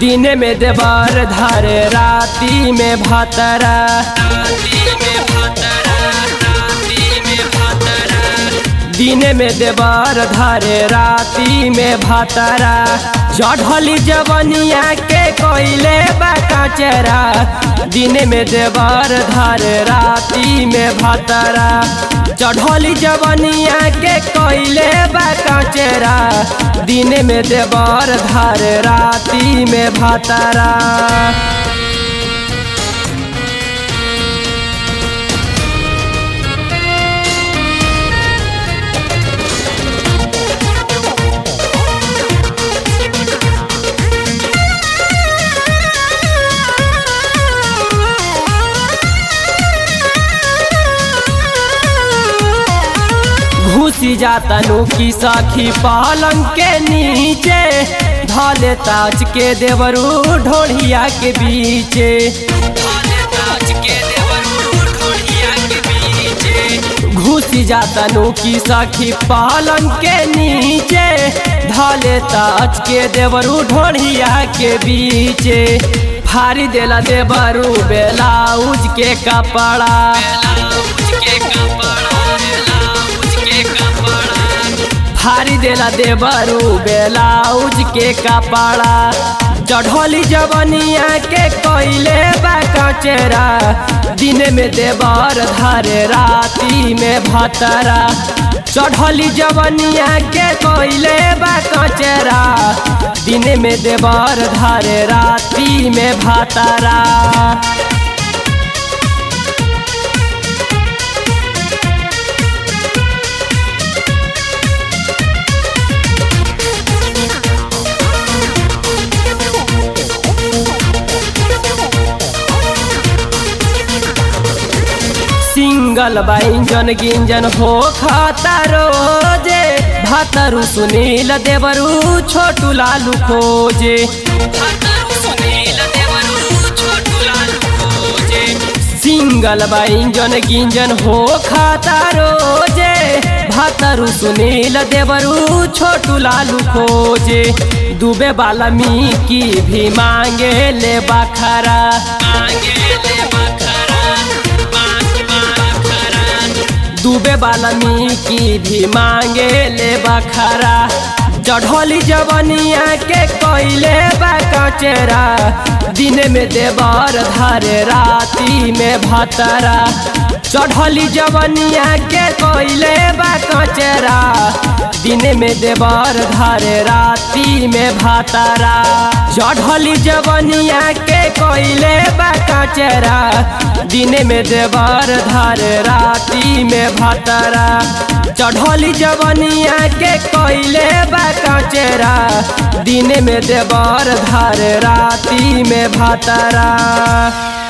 दिन में देवर धारे राती में भातरा दिन में देवर धारे राती में भातरा चढ़ली जवनिया के कोयले बकचरा दिन में देवर धारे राती में भातरा चढ़ली जवनिया के कोयले बकचरा दिन में देवर धारे राती में भातरा घुसी जाता की सखी पलंग के नीचे धले ताज के देवरू ढोढ़िया के बीचे घुसी जाता की सखी पलंग के नीचे धले ताज के देवरू ढोढ़िया के बीचे फारी देला देवरू बेलाउज के कपड़ा फारी देला देवरू बेलाउज के कपड़ा चढ़ोली जवनिया के कोयले बकचरा दिन में देवर धारे राती में भतरा चढ़ोली जवनिया के कोयले बकचरा दिन में देवर धारे राती में भतरा सिंगल बाइंजन गिंजन हो खाता रोजे भातरू सुनील देवरू छोटू लालू खोजे सिंगल बाइंजन गिंजन हो खाता रोजे भातरू सुनील देवरू छोटू लालू खोजे डूबे वाला मी की भी मांगे ले बखरा मांगे ले डूबे वाला मी की भी मांगे ले बखरा चढ़ोली जवनिया के कोयले बकचरा दिन में देवर धारे राती में भतरा चढ़ोली जवनिया के कोयले बकचरा दिन में देवर धारे राती में भतरा चढ़ोली जवनिया के कोयले बकचरा दिन में देवर धारे राती में भतरा चढ़ोली जवनिया के कोयले बकचरा दिन में देवर धारे राती में भतरा